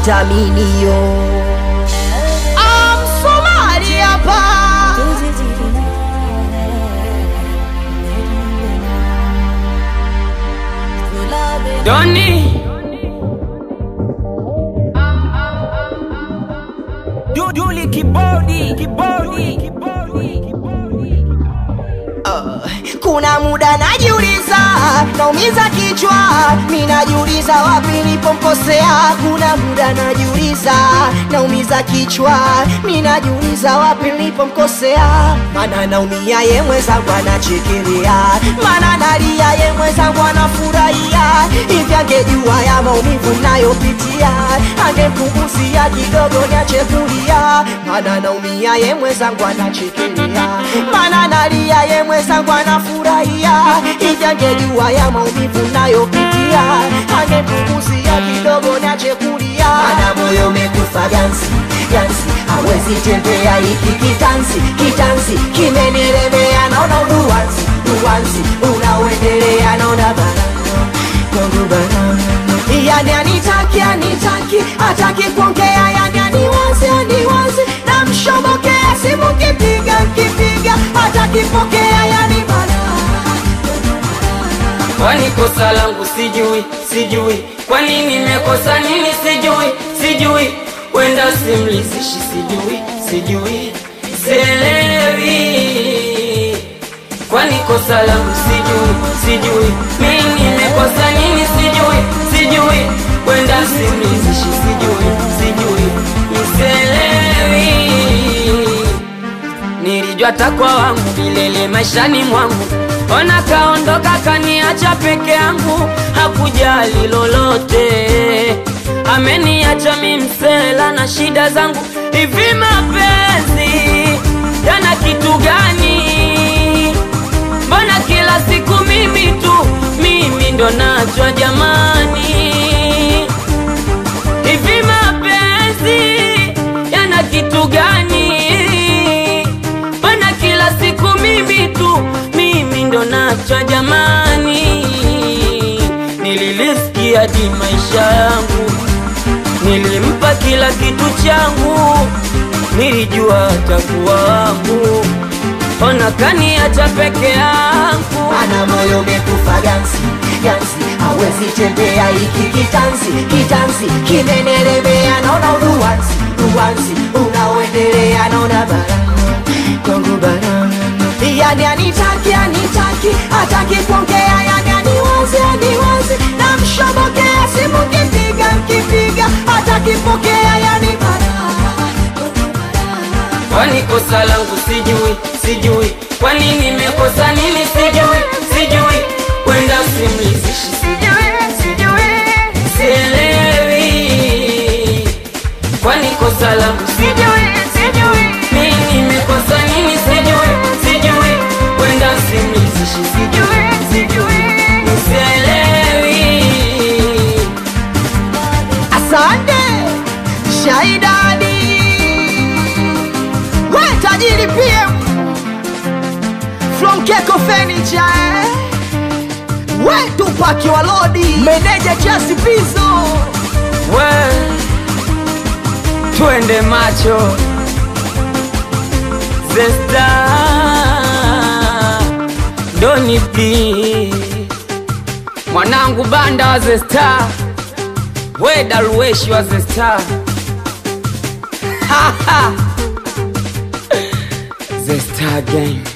vitaminio Somali hapa Doni Duduli kibodi kibodi kibodi kuna muda najiuliza naumiza kichwa mi najiuliza wapi nilipomkosea kuna muda najiuliza naumiza kichwa mi najiuliza wapi nilipomkosea mana naumia ye mwenzangu anachekelea mana nalia ye mwenzangu anafurahia hivi angejua ya maumivu nayopitia angempunguzia kidogo niache kulia mana naumia ye mwenzangu anachekelea mana nalia ye mwenzangu anafurahia hivi angejua ya maumivu nayopitia angempunguzia kidogo niache kulia mana moyo umekufa gansi gansi hawezi tembea hiki kitansi kitansi kimenielemea naona uduwansi duwansi unaoendelea naona barana kwangu barana yani anitaki anitaki ataki kuongea yani aniwazi aniwazi namshobokea simu kipiga kipiga atakipokea yani balaa Kwani kosa langu sijui sijui Kwani nimekosa nini sijui sijui Wenda simlizishi sijui sijui Sielewi Kwani kosa langu sijui sijui Mimi nimekosa nini sijui sijui Wenda simlizishi sijui sijui Sielewi Nilijua takwa wangu milele maishani mwangu, ona kaondoka kaniacha peke yangu, hakujali lolote, ameniacha mi msela na shida zangu. Hivi mapenzi yana kitu gani? Mbona kila siku mimi tu, mimi ndo nachwa jamani? Hivi mapenzi yana kitu gani? Mbona kila siku mimi tu, mimi ndo nachwa jamani? Nililisikia hadi maisha yangu, nilimpa kila kitu changu, nilijua atakuwa wangu, ona kaniacha peke yangu. ana moyo umekufa gansi gansi hawezi tembea hiki kitansi kitansi kimenelemea naona uduwansi duwansi unaoendelea naona barana kwangu barana yani anitaki anitaki ataki kuongea yani aniwazi aniwazi namshobokea simu kipiga kipiga atakipokea yani barana Kwani kosa langu sijui sijui, kwani nimekosa nini sijui sijui, kwenda simlizishi sijui sijui, sielewi. Kwani kosa langu sijui sijui, mimi nimekosa nini sijui sijui, kwenda simlizishi sijui sijui, sielewi. Asante Shaidani, we tajiri PM from Keko Furniture, eh? we Tupaki wa Lodi, meneja Chasi Pizo, We, twende macho Zesta Doni P Mwanangu banda wa Zesta We daruweshi wa Zesta Zesta gang